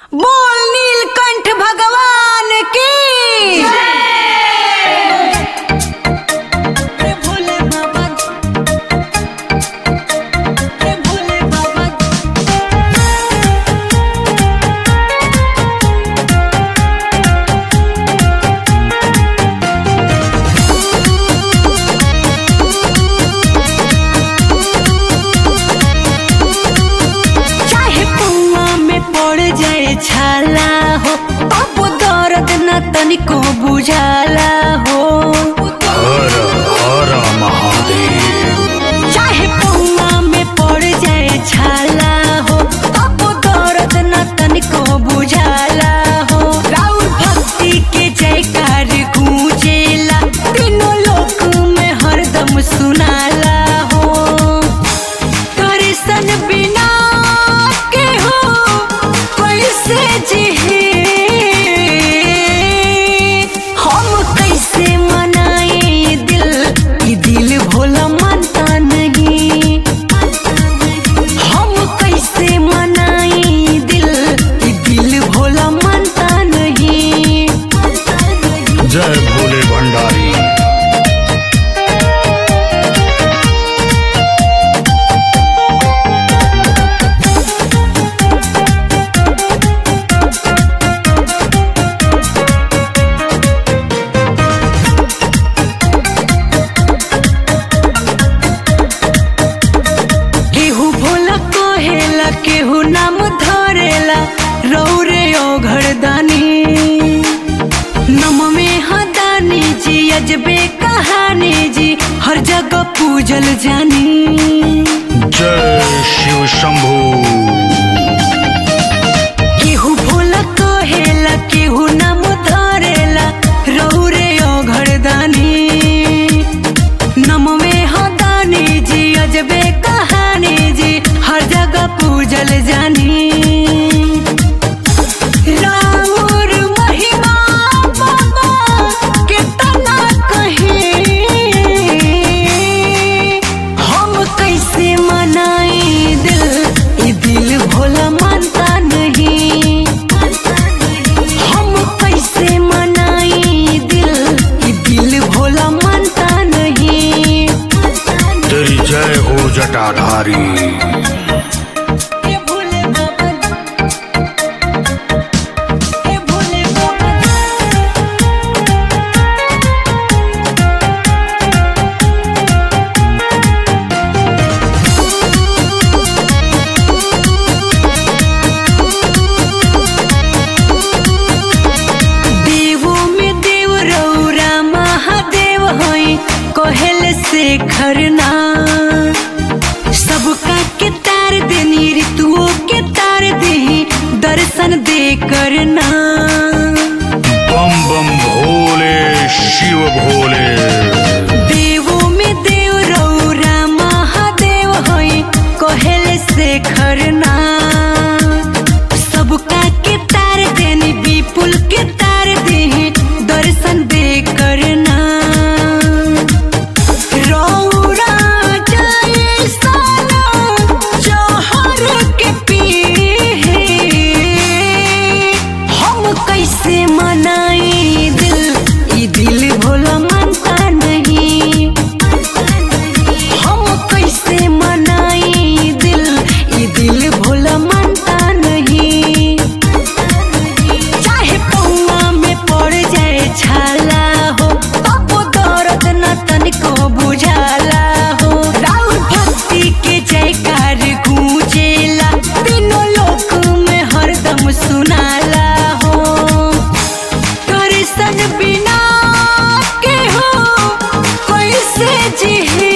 बोल नीलकंठ भगवान की रे भोले बाबा रे भोले बाबा चाहे कुआ में पड़ जाए छाला हो तब दर्द न तनिको बुझाला हो हर हर महादेव चाहे कुआ में पड़ जाए छाला हो तब दर्द न तनिको बुझाला हो राउर भक्ति के जयकार गूंजेला तीनों लोक में हरदम सुनाला हो दर्शन बिना के हो कैसे जिहे हम कैसे मनाए दिल ई दिल भोला मानता नहीं हम कैसे मनाए दिल ई दिल भोला मानता नहीं जय भोले भंडारी केहू भोला कहेला केहू नाम धरेला रौरे ओघरदानी नम में हदानी जी अजबे कहानी जी हर जगह पूजल जानी जय शिव शंभू केहू भोला कहेला केहू नाम धरेला रौरे ओघरदानी नम में हदानी जी अजबे कहानी जी हर जगह पूजल जानी राउर महिमा बाबा कितना कहे हम कैसे मनाए दिल ये दिल भोला मानता नहीं हम कैसे मनाए दिल ये दिल भोला मानता नहीं तेरी जय हो जटाधारी हे भोले बाबा हे भोले बाबा देवो में देव रौरा महादेव होई कोहेल से खरना सबका के तार देनी ऋतुओं के तार दे दर्शन दे करना बम बम भोले शिव भोले देवो में देव रौरा महादेव होई कोहेल से खरना सबका के तार देनी विपुल के तार दे दर्शन दे करना रौरा जाए साला जहर के पीहे हम कैसे मनाए दिल ई दिल भोला मानता नहीं हम कैसे मनाए दिल ई दिल भोला मानता नहीं चाहे पौआ में पड़ जाए छाला हो तब दर्द न तनिको बुझाला हो राउर भक्ति के जयकार गूंजेला तीनों लोक में हरदम सुनाला हो दर्शन बिना के हो कैसे जिहे